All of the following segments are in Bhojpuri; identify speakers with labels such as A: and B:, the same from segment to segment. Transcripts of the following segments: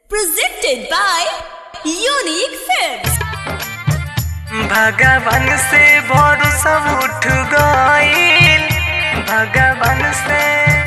A: Presented by Unique Films.
B: भगवान से भरोसा उठ गईल भगवान से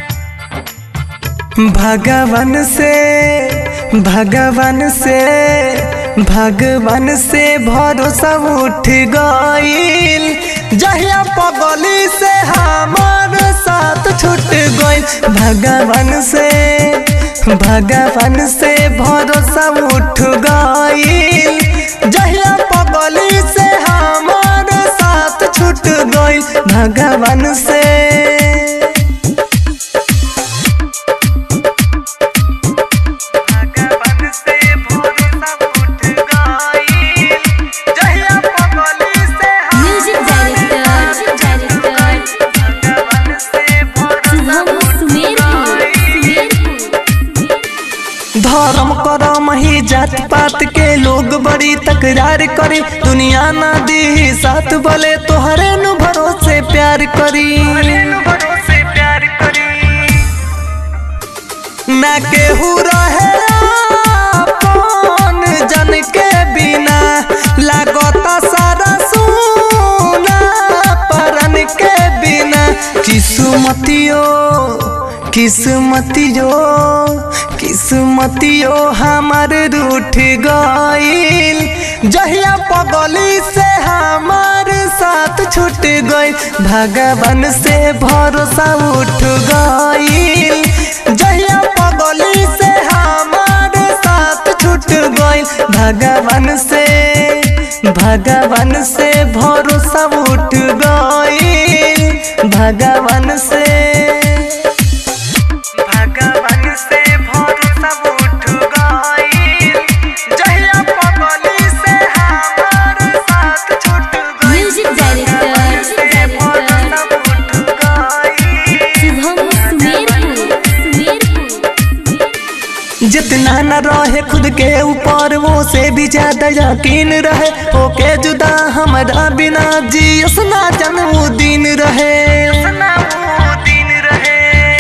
B: भगवान से भगवान से भगवान से भरोसा उठ गईल जहिया पगली से हमार साथ छूट गईल भगवान से भगवान से भरोसा उठ गईल जहिया पगली से हमार साथ छूट गईल भगवान से भगवान से भरोसा उठ गईल जहिया पगली से
A: Music director, director,
B: भगवान से भरोसा
A: Shubham Sumerpur, Sumerpur.
B: धर्म करम ही जात पात के लोग बड़ी तकरार करे दुनिया ना दी साथ बोले तोहरे नु भरोसे प्यार करी भरोसे प्यार करी ना केहू रहे अपन जन के बिना लागता सारा सुना परन के बिना किस्मतियो किस्मतियो किस्मतियो हमार रूठ गईल जहिया पगली से हमार साथ छूट गईल भगवान से भरोसा उठ गईल जहिया पगली से हमार साथ छूट गईल भगवान से भगवान से भरोसा उठ गईल भगवान से भगवान से भरोसा उठ गईल जहिया पगली से हमार साथ छूट गईल
A: Music director,
B: भरोसा
A: director,
B: उठ गईल
A: Shubham Sumerpur, Sumerpur.
B: जितना न रहे खुद के ऊपर वो से भी ज्यादा यकीन रहे ओके जुदा हमारा बिना जियस ना जन्म दिन रहे दिन रहे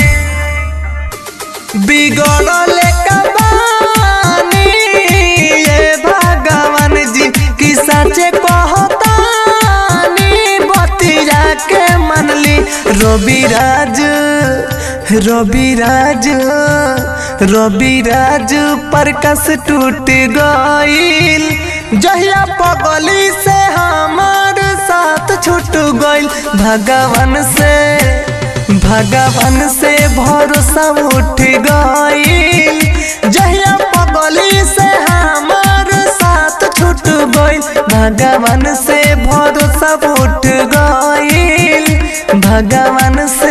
B: बिगड़ल कबानी ये भगवान जी की सचे कहतानी बतिया के मनली रवि राज रवि राज रवि राज प्रकाश टूट गईल जहिया पगली से हमार साथ छूट गईल भगवान से भगवान से भरोसा उठ गईल जहिया पगली से हमार साथ छूट गईल भगवान से भरोसा उठ गईल भगवान से